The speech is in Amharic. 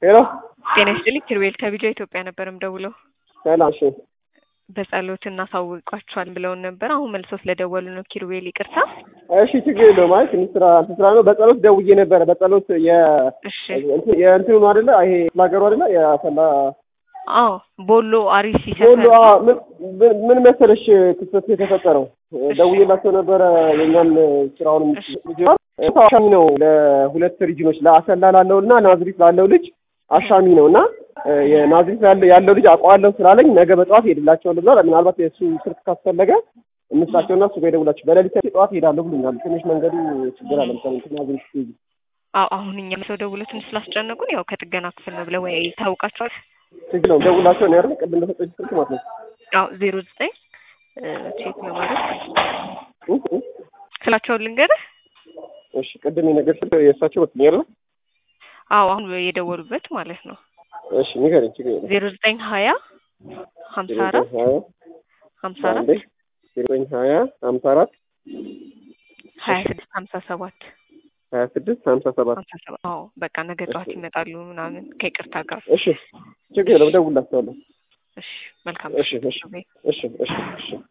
ሄሎ ጤና ይስጥልኝ ኪሩቤል ከቪዲዮ ኢትዮጵያ ነበር የምደውለው። ሰላም እሺ በጸሎት እናሳውቋቸዋል ብለውን ነበር። አሁን መልሰው ስለደወሉ ነው። ኪሩቤል ይቅርታ። እሺ ችግር የለውም። አይ ትንሽ ስራ እንትን ስራ ነው። በጸሎት ደውዬ ነበረ። በጸሎት የ እሺ እንትን- የእንትኑ ነው አይደለ? ይሄ ላገሩ አይደለ? የአሰላ አዎ ቦሎ አሪሲ ሁሉ ሰፈር አዎ፣ ምን- ምን- ምን መሰለሽ ክስተት የተፈጠረው ደውዬላቸው ነበረ። የኛም ስራውን እሺ። አሻሚ ነው ለሁለት ሪጅኖች ለአሰላ ላለው እና ናዝሪት ላለው ልጅ አሻሚ ነው እና የናዝሪት ያለ- ያለው ልጅ አውቀዋለሁ ስላለኝ ነገ በጠዋት ሄድላቸዋለሁ ብሏል። ምናልባት የእሱ ስልክ ካስፈለገ እንስጣቸውና እሱ ጋር ይደውላቸው። በሌሊት ጠዋት ሄዳለሁ ብሎኛል። ትንሽ መንገዱ ችግር አለ መሰለኝ ናዝሪት ስትሄጂ አዎ አሁን እኛም ሰው ደውለው ትንሽ ስላስጨነቁን ያው ከጥገና ክፍል ነው ብለው ወይ ታውቃቸዋል። ችግር ነው ደውላቸው ነው ያለ ቅድም እንደሰጠች ስልክ ማለት ነው። አዎ ዜሮ ዘጠኝ ቼክ ለማድረግ እ- እ- ስላቸውን ልንገርህ። እሺ ቅድም የነገር ስልክ የእሳቸው ወጥኛል። አዎ አሁን የደወሉበት ማለት ነው። እሺ ንገረኝ። ችግር የለም። ዜሮ ዘጠኝ ሀያ ሀምሳ አራት ሀያ ሀምሳ አራት አንዴ ዘጠኝ ሀያ ሀምሳ አራት ሀያ ስድስት ሀምሳ ሰባት ሀያ ስድስት ሀምሳ ሰባት ሀምሳ ሰባት አዎ በቃ ነገ ጠዋት ይመጣሉ ምናምን ከይቅርታ ጋር። እሺ ችግር የለም። እደውልላቸዋለሁ። እሺ መልካም እሺ እሺ እሺ እሺ እሺ